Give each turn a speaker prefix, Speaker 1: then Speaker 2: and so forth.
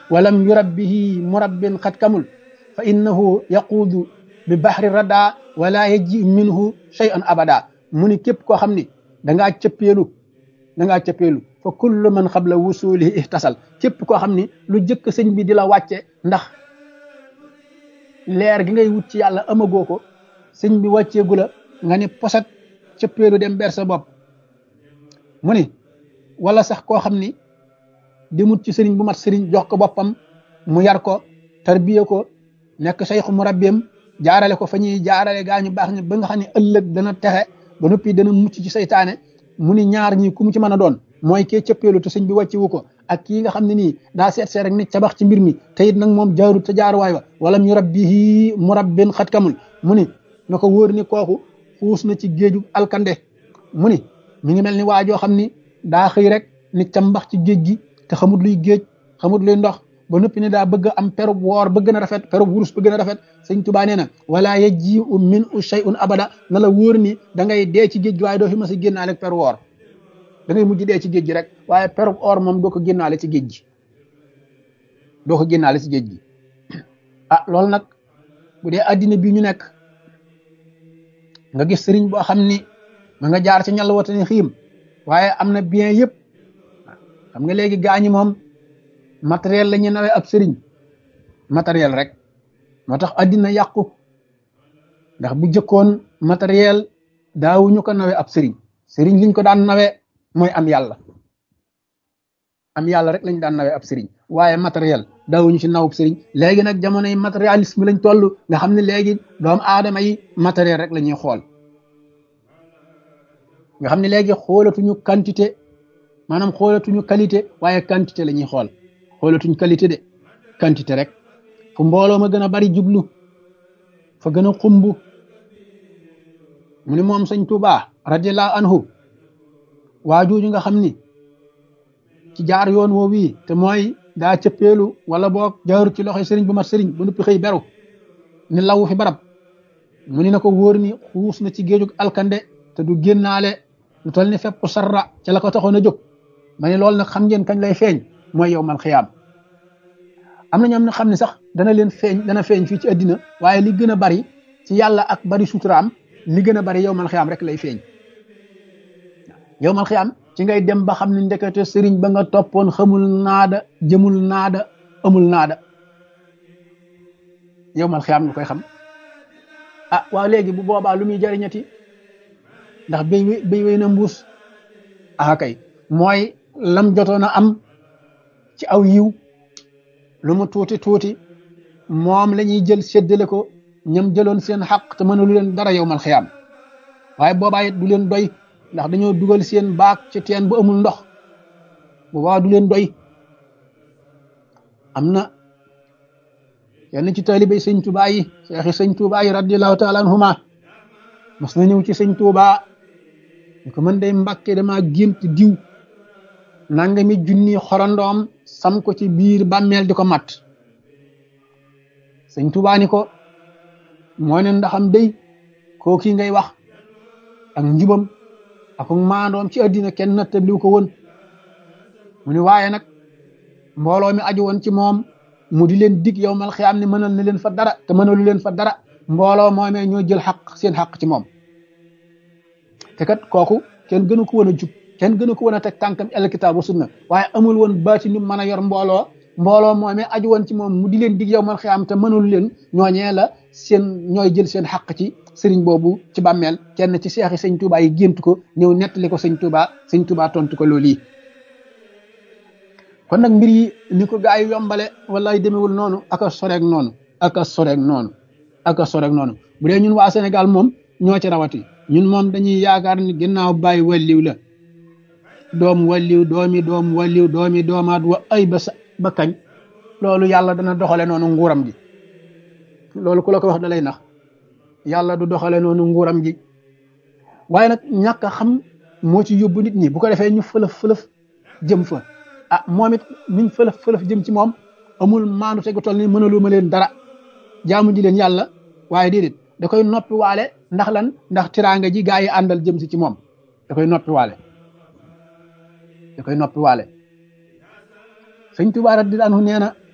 Speaker 1: walam yurabbihi murabbin xat kamul fa innahu yaquudu bi bahri rada wala yaji minhu shay'an abada mu ni képp koo xam ni dangaa cëppeelu dangaa cëppeelu fa kullu man xabla wusulihi ihtasal képp koo xam ni lu jëkk sëñ bi di la wàcce ndax leer gi ngay wut ci yàlla amagoo ko sëñ bi wàcceegu la nga ni posat cëppeelu dem ber sa bopp mu ni wala sax koo xam ni demut ci sëriñ bu mat sëriñ jox ko boppam mu yar ko tarbiye ko nekk sayxu mu rabbeem jaarale ko fa ñuy jaarale gaa ñu baax ñi ba nga xam ne ëllëg dana texe ba noppi dana mucc ci saytaane mu ni ñaar ñi ku mu ci mën a doon mooy kee cëppeelu te sëñ bi wàccewu ko ak kii nga xam ne nii daa seet seet rek nit cabax ci mbir mi te it nag moom jaarut te jaaruwaay wa wala ñu rabbihi murabbin xat kamul mu ni na ko wóor ni kooku xuus na ci géeju alkande mu ni mi ngi mel ni waa joo xam ni daa xëy rek nit cambax ci géej gi te xamut luy géej xamut luy ndox ba noppi ne daa bëgg am perub woor bëgg na rafet perub wurus bëgg na rafet sëñ Tuubaa nee na wala yaji u min u shay'un abada na la wóor ni da ngay dee ci géej gi waaye doo fi mas a génnaale ak peru woor da ngay mujj dee ci géej gi rek waaye perub or moom doo ko génnaale ci géej gi doo ko génnaale ci géej gi ah loolu nag bu dee addina bi ñu nekk nga gis sëriñ boo xam ni ma nga jaar ci ñal watani xiim waaye am na bien yëpp xam nga léegi gaañi moom matériel la ñu nawee ab sëriñ matériel rek moo tax addina yàqu ndax bu jëkkoon matériel daawuñu ko nawee ab sëriñ sëriñ liñ ko daan nawee mooy am yàlla am yàlla rek lañ daan nawee ab sëriñ waaye matériel daawuñu ci nawub sëriñ léegi nag jamonoy matérialisme lañ toll nga xam ne léegi doomu aadama yi matériel rek la ñuy xool nga xam ne léegi xoolatuñu quantité maanaam xoolatuñu qualité waaye quantité la ñuy xool xoolatuñ qualité de quantité rek fu mbooloo ma gën a bari jublu fa gën a xumb mu ni moom sëñ Tuubaa radiyallahu anhu waa jooju nga xam ni ci jaar yoon woo wii te mooy daa cëppeelu wala boog jaaru ci loxoy sëriñ bu mat sëriñ bu nuppi xëy beru ni lawu fi barab mu ni na ko wóor ni xuus na ci géejug alkande te du génnaale lu toll ni fépp sarra ca la ko taxoon a jóg ma ne loolu nag xam ngeen kañ lay feeñ mooy yow man xiyaam am na ñoom ne xam ne sax dana leen feeñ dana feeñ fii ci àddina waaye li gën a bari ci yàlla ak bari suturaam li gën a bari yow man xiyaam rek lay feeñ yow man xiyaam ci ngay dem ba xam ne ndekete sëriñ ba nga toppoon xamul naada jëmul naada amul naada yow man xiyaam nga koy xam ah waaw léegi bu boobaa lu muy jariñati ndax béy béy wéy na mbuus ah kay mooy lam jotoon a am ci aw yiw lu mu tuuti tuuti moom la ñuy jël séddale ko ñam jëloon seen xaq te mënalu leen dara yow mal xiyaam waaye boobaa it du leen doy ndax dañoo dugal seen baak ci teen bu amul ndox boobaa du leen doy am na yenn ci taalibey sëñ Tuubaa yi seexi sëñ Tuubaa yi radiallahu taala anhuma mas na ñëw ci sëñ Tuubaa ñu ko mën day mbàkke dama gént diw nangami junni xorondoom sam ko ci biir bàmmeel di ko mat sëñ Tuubaa ni ko moo ne ndaxam day koo kii ngay wax ak njubam ak maandoom ci àddina kenn nattabliw ko woon mu ni waaye nag mbooloo mi aju woon ci moom mu di leen dig yow mal xiyaam ne mënal na leen fa dara te mënalu leen fa dara mbooloo moomee ñoo jël xaq seen xaq ci moom te kat kooku kenn gënu ko woon a jub kenn gënu ko woon a teg tànkam el kitaab wa sunna waaye amul woon baati nu mën a yor mbooloo mbooloo moomee aju woon ci moom mu di leen dig yow mal xiyaam te mënalu leen ñooñee la seen ñooy jël seen xaq ci sëriñ boobu ci bàmmeel kenn ci seexi sëñ Tuubaa yi gént ko ñëw nettali ko sëñ Tuubaa sëñ Tuubaa tontu ko loolu yi kon nag mbir yi ni ko gaa yi yombale wallaay demewul noonu aka soreeg noonu aka soreeg noonu aka soreeg noonu bu dee ñun waa Sénégal moom ñoo ci rawati ñun moom dañuy yaakaar ni ginnaaw bàyyi walliw la doom walliw doomi doom walliw doomi doomaat wa ay ba sa ba kañ loolu yàlla dana doxale noonu nguuram gi loolu ku la ko wax da lay nax yàlla du doxale noonu nguuram gi waaye nag ñàkk a xam moo ci yóbbu nit ñi bu ko defee ñu fëlëf fëlëf jëm fa ah moom it niñ fëlëf fëlëf jëm ci moom amul maandu tegu toll ni mënalu ma leen dara jaamu ji leen yàlla waaye déedéet da koy noppi waale ndax lan ndax tiraanga ji gaa yi àndal jëm si ci moom da koy noppi waale da koy noppi waale sëñ Tuubaa radiyallaahu anhu nee na